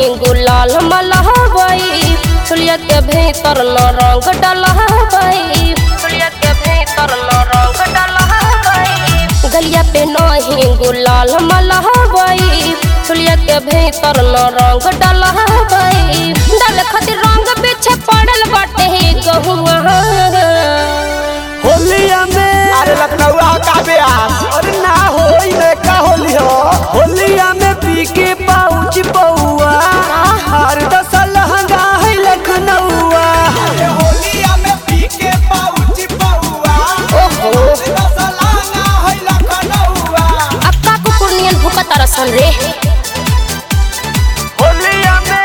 गुलाल मलहबई चुलिया के भीतर न रंग डलहबई चुलिया के भीतर न रंग डलहबई गलिया पे नहीं गुलाल मलहबई चुलिया के भीतर न रंग डलहबई डाल खातिर रंग पीछे पड़ल बाटे गहुआ होलिया में अरे लखनऊ का ब्यास अरे ना होई में का होली हो होलिया में पी के पाउच पौआ हर दस लहंगा है लखनऊआ अरे होलिया में पी के पाउची पौआ ओहो रसलाना है लखनऊआ अक्का कुकुर नियन भूखा तरसन रे होलिया में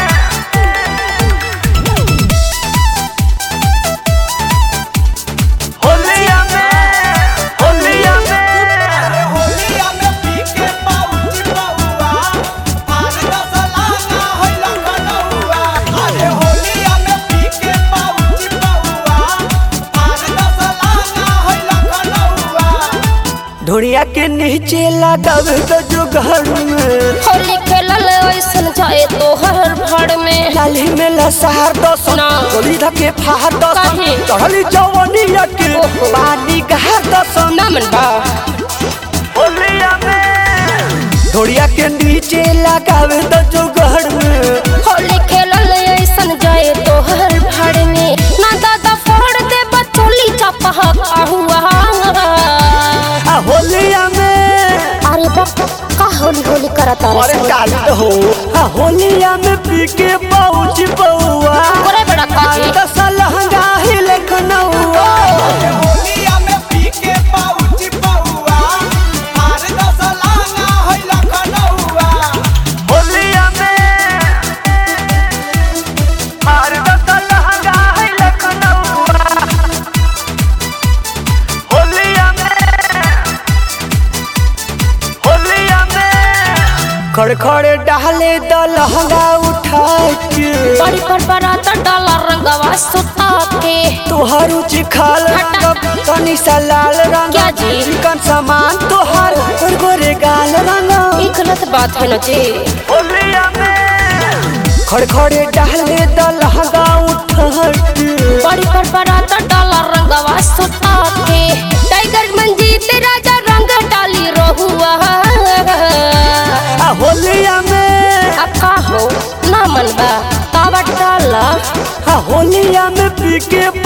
होलिया में होलिया में अरे होलिया में पी के पाउची पौआ अरे रसलाना है लखनऊआ अरे होलिया में पी के पाउची पौआ अरे रसलाना है लखनऊआ ढोड़िया के नीचे लगाव तो जो घर में होली खेलल ऐसन जाए तो हर भड़ में लाली में लसहार दस ना। गोली धके फाहर दस काहे? चढ़ली जवनिया के ओहो। पानी गहर दस ना मन बा होलिया में ढोड़िया के नीचे लगावे तो जो घर में होली खेलल ऐसन जाए तो हर भड़ में ना दादा फोड़ दे बचोली चपह हुआ आ होलिया में अरे बा का होली होली करता अरे काली हो आ होलिया में पी के पहुंच पौआ करे बड़ा काजी दस लहंगा ही लखनऊआ अरे होलिया में पी के पाउची पौआ अरे रसलाना है लखनऊआ होलिया में हर दस लहंगा है लखनऊआ होलिया में होलिया में खड़खड़ डाले द लहंगा उठा के बड़ी पर बरात डाला रंगवा सुता के तोहर उची खाल रंग तनी सा लाल रंग क्या जी? चिकन सामान तोहर गोरे गोरे गाल रंग ई गलत बात है ना जी होलिया में खड़खड़े डाले द लहंगा उठा के बड़ी पर बरात डाला रंगवा सुता के टाइगर मंजीत राजा रंग डाली रहुआ आ होलिया में अब का हो ना मन बा तावा डाला आ होलिया में पी के